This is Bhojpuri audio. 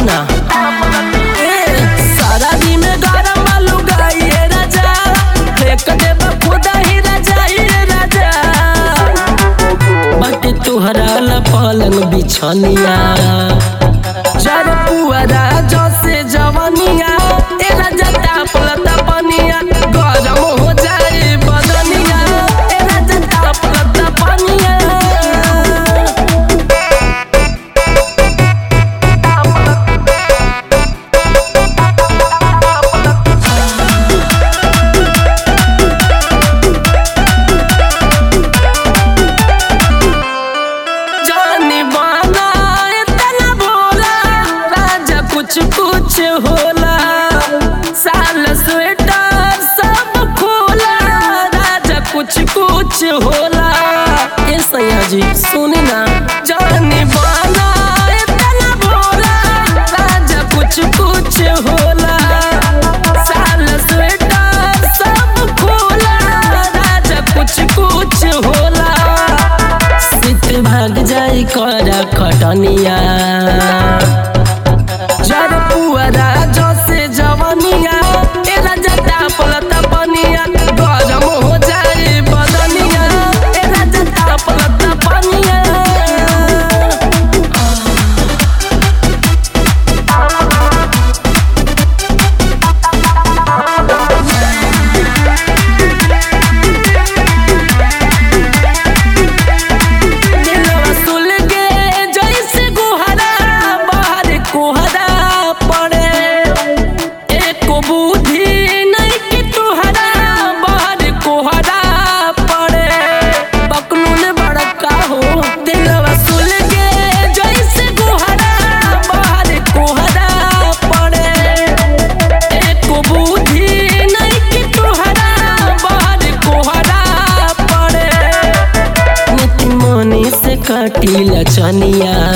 ना ए, सारा दिन में गरम आलू गाइए राजा फेंक देबा खुदा ही राजा ये राजा बट तुहरा ला पलंग बिछनिया जर पुअरा जसे जवनिया ए राजा तापलता पनिया गरम हो जाए बदनिया ए राजा तापलता पनिया जानी बाना इतना भोला राजा कुछ कुछ होला साल स्वेटर सब खोला राजा कुछ कुछ होला ए सैया जी सुनी ना जानी बाना इतना भोला राजा कुछ कुछ होला साल स्वेटर सब खोला राजा कुछ कुछ होला सित भाग जाई कर खटनिया जर पुअरा जसे जवनिया ए राजा तापलता पनिया गरम हो जाए बदनिया ए राजा तापलता पनिया दिलवा सुल गे जैसे गुहरा बाहर कोहरा पड़े एको बुद्धि नहीं कि तुहरा बाहर कोहरा पड़े बकलून बड़का हो दिलवा सुल गे जैसे गुहरा बाहर कोहरा पड़े एको बुद्धि नहीं कि तुहरा बाहर कोहरा पड़े नित मनी से काटिल चनिया